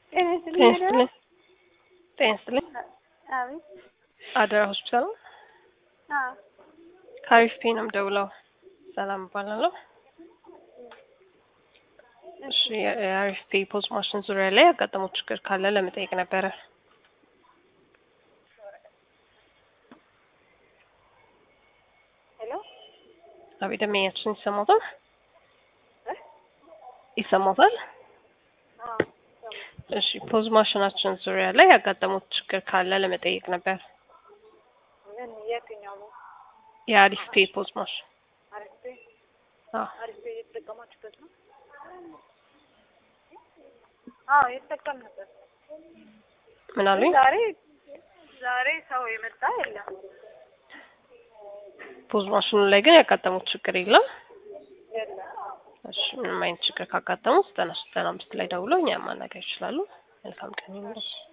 ጤና ጤና ይስጥልኝ። ይስጥልኝ። ጤና ይስጥልኝ። አቤት። አደራ ሆስፒታል ነው። አዎ። ከአሪፍ ፔ ነው የምደውለው። ሰላም እባላለሁ። እሺ የአሪፍ ፔ ፖዝ ማሽን ዙሪያ ላይ ያጋጠመው ችግር ካለ ለመጠየቅ ነበረ። ሄሎ። አቤት ደንበኛችን ይሰማታል? ይሰማታል? አዎ። እሺ ፖዝ ማሽናችን ዙሪያ ላይ ያጋጠሙት ችግር ካለ ለመጠየቅ ነበር። ምን የትኛው ነው? የአሪፍ ፔ ፖዝ ማሽን አሪፍ ቤ አዎ አሪፍ ቤ እየተጠቀማችሁበት ነው? አዎ የተጠቀምንበት። ምን አሉኝ? ዛሬ ዛሬ ሰው የመጣ የለም። ፖዝ ማሽኑ ላይ ግን ያጋጠሙት ችግር የለም። የለም። እሺ ምንም አይነት ችግር ካጋጠሙት ዘጠና ሶስት ዘጠና አምስት ላይ ደውለው እኛን ማናገር ይችላሉ። መልካም ቀን ይሁንልዎት።